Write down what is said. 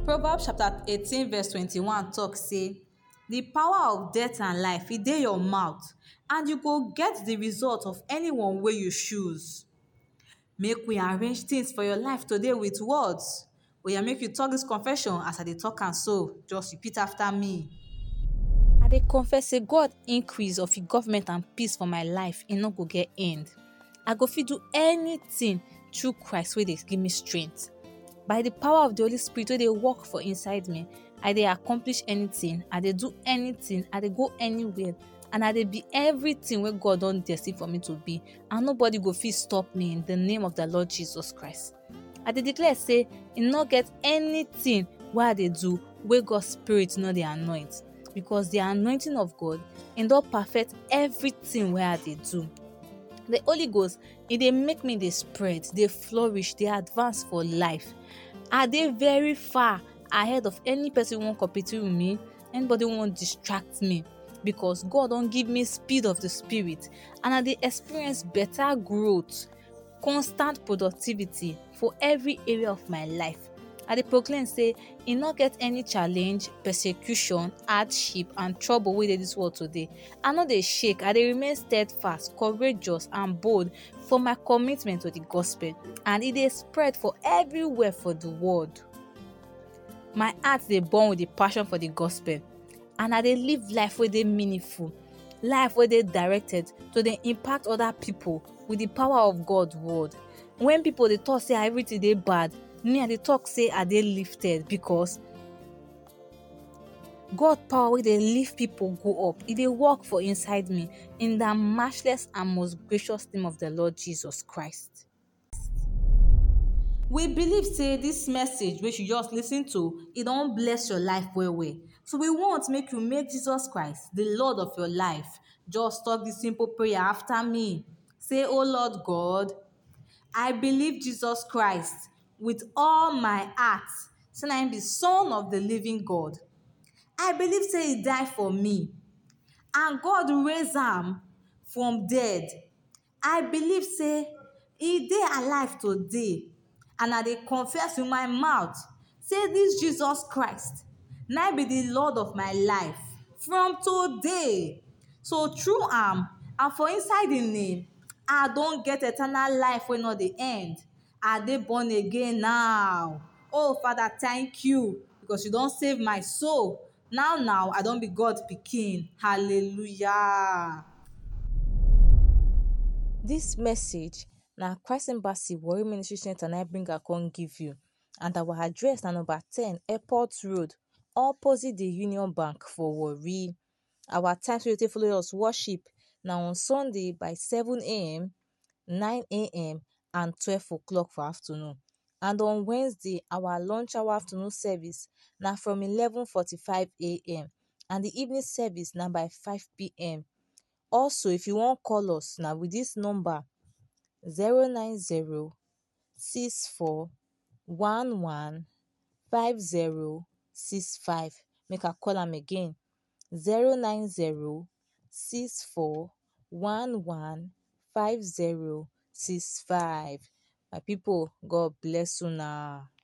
Proverbs chapter 18 verse 21 talk say the power of death and life e dey your mouth and you go get the result of anyone wey you choose. Make we arrange things for your life today with words. Oya make you talk this confession as I dey talk am so. Just repeat after me. I dey confess say God increase of im government and peace for my life e no go get end. I go fit do anything through Christ wey dey give me strength. By the power of the Holy Spirit wey dey work for inside me, I dey accomplish anything, I dey do anything, I dey go anywhere and I dey be everything wey God don destine for me to be and nobody go fit stop me in the name of the Lord Jesus Christ. I dey declare say e no get anything wey I dey do wey God spirit no dey anoint because the anointing of God e don perfect everything wey I dey do. The Holy Ghost e dey make me dey spread, dey flourish, dey advance for life. I dey very far ahead of any person wey wan compete with me, anybody wey wan distract me because God don give me speed of the spirit and I dey experience better growth, constant productivity for every area of my life. I dey proclaim say e no get any challenge, persecution, hardship and trouble wey dey this world today. I no dey shake, I dey remain steadfast, courageous and bold for my commitment to the gospel and e dey spread for everywhere for the world. My heart dey burn with the passion for the gospel and I dey live life wey dey meaningful, life wey dey directed to dey impact other pipu with the power of God word. When pipu dey talk say everything dey bad, me I dey talk say I dey lifted because God power wey dey lift pipu go up e dey work for inside me in the matchless and most gracious name of the Lord Jesus Christ. We believe say this message wey you just lis ten to e don bless your life well well. So we want make you make Jesus Christ the Lord of your life. Just talk this simple prayer after me. Say “O Lord God, I believe Jesus Christ with all my heart say na im be son of the living God. I believe say e die for me and God raise am from dead. I believe say e dey alive today and I dey confess with my mouth say this Jesus Christ na im be the Lord of my life from today. So through am and for inside im name, I don get eternal life wey no dey end. I dey born again now. Oh Father thank you because you don save my soul. Now now I don be God pikin. Hallelujah. This message na Christ Embassy Warri Ministry Center na im bring am come give you and our address na number ten Airport Road opposite the Union Bank for Warri. Our times wey you take follow us worship na on Sunday by seven am, nine am and twelve o'clock for afternoon and on Wednesday our launch hour afternoon service na from eleven forty-five am and the evening service na by five pm. Also if you wan call us na with this number zero nine zero six four one one five zero six five. Make I call am again zero nine zero six four one one five zero six five. My pipu God bless una.